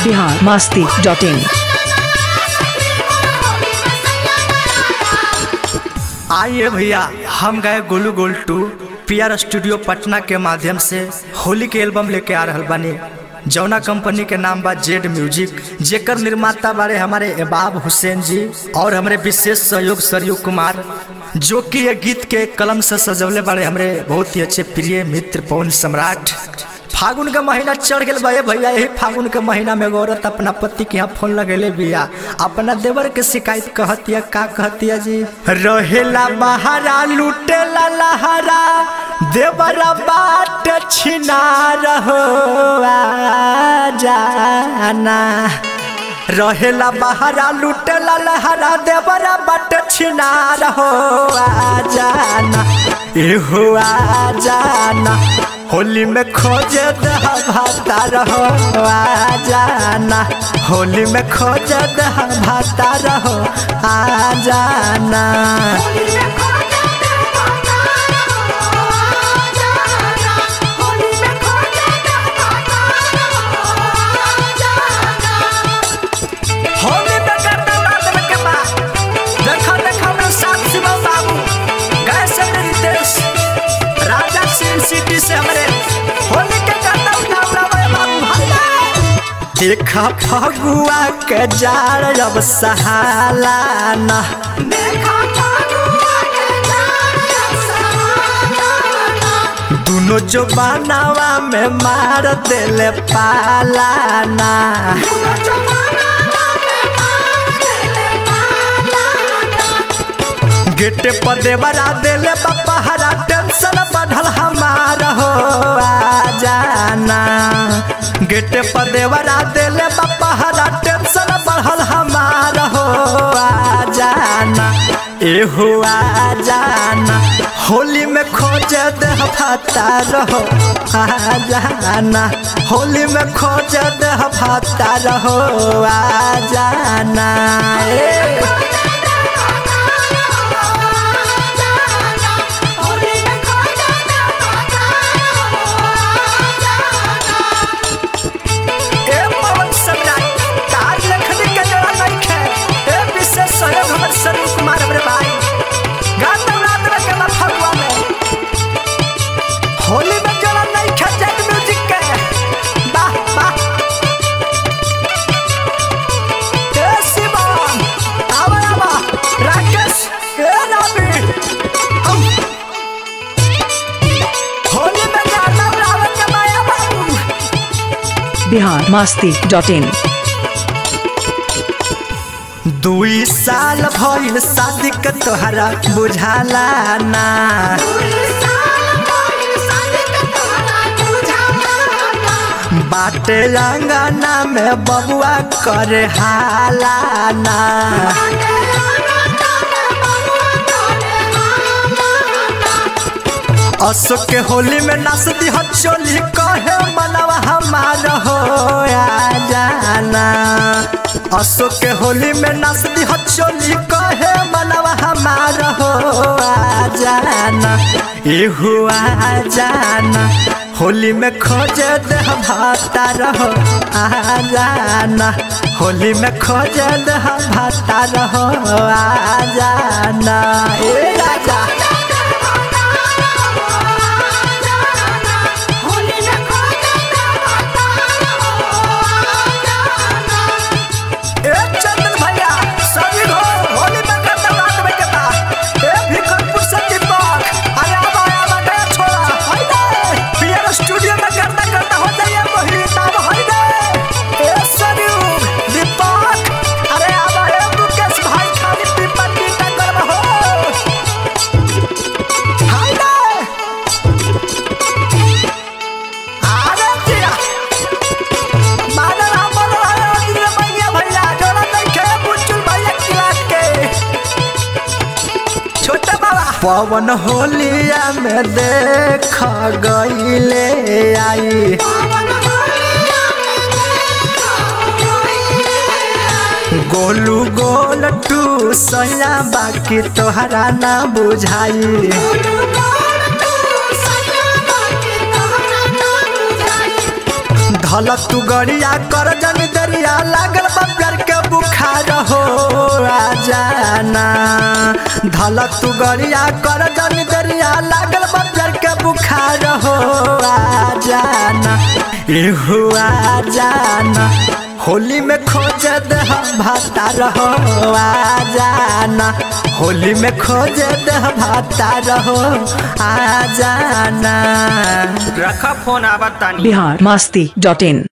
Bihar Masti dot in आइए भैया हम गए गोलू गोल टू पीआर स्टूडियो पटना के माध्यम से होली के एल्बम लेके आ रहल बानी जौना कंपनी के नाम बा जेड म्यूजिक जेकर निर्माता बारे हमारे एबाब हुसैन जी और हमारे विशेष सहयोग सरयू कुमार जो कि ये गीत के कलम से सजवले बारे हमारे बहुत ही अच्छे प्रिय मित्र पवन सम्राट फागुन का महीना चढ़ गया भैया भैया यही फागुन के महीना में एगो औरत अपना पति के यहाँ फोन लगेले बिया अपना देवर के शिकायत कहतिया का कहतिया जी रहेला बहारा लूटेला लहरा देवरा बाट छिना रहो आ जाना रहेला बहारा लूटेला लहरा देवरा बाट छिना रहो आ जाना एहो आ जाना होली में खोजे दह भाता रहो आ जाना होली में खोजे दह भाता रहो आ जाना होली में करना बात में के बा देखो देखो मैं साथ शिवम बाबू गए से मेरे रितेश राजा सिंह सिटी से हमारे होली के करना उठा उठा भाई बाबू भैया देखा फगुआ के जार अब सहाला ना दोनों जो बनावा में मार देले पालाना गेटे पर देवरा देले बापा हरा टेंशन बढ़ल हमार हो आ जाना गेटे पर देवरा देले बापा हरा टेंशन बढ़ल हमार हो आ जाना एहो आ जाना होली में खोज देह भाता रहो आ जाना होली में खोज देह भाता रहो आ जाना ए ए पवन सम्राट कार लखनी के जरा नहीं खे ए विशेष सहयोग हमर सनी कुमार हमरे भाई गान रात में के फगुआ में होली में जरा नहीं खे जेट म्यूजिक के वाह वाह ए शिवम आवा आवा राकेश ए रवि हम होली में गाना रावण के माया बाबू बिहार मस्ती डॉट इन दुई साल भइल शादी के तोहरा बुझाला ना बाटे अंगना में बबुआ करे हाला ना अशोक के होली में नाच दी हो चोली कहे मनवा हमार हो आ जाना अशोक के होली में नाच दी हो चोली कहे मनवा हमार हो आ जाना एहू आ जाना होली में खोज देह भाता रहो आ जाना होली में खोज देह भाता रहो आ जाना ए राजा ए चंदन भैया सभी हो होली में करता रात में के बा ए भिकरपुर से दीपक अरे आवा आवा गया छोड़ा हाय दे पीआर स्टूडियो में करता करता हो जाइए मोहित अब हाय दे ए सरयू दीपक अरे आवा ए मुकेश भाई खाली पीपा पीटा करब हो हाय दे अरे जिया मानव हमर राजा भैया भैया जोड़ा देखे बुचुल भैया किलाट के छोटा बाबा पवन होलिया में देख गईले आई गोलू गोल टू सैया बाकी तोहरा ना बुझाई धल तू गरिया कर जन दरिया लागल बा प्यार के बुखार हो आ जाना धल तू गरिया कर जन दरिया लागल बा प्यार के बुखार हो आ जाना एहो आ जाना होली में खोज दे भाता रहो आ जाना होली में खोज दे भाता रहो आ जाना रखा फोन आवत तानी बिहार मस्ती डॉट इन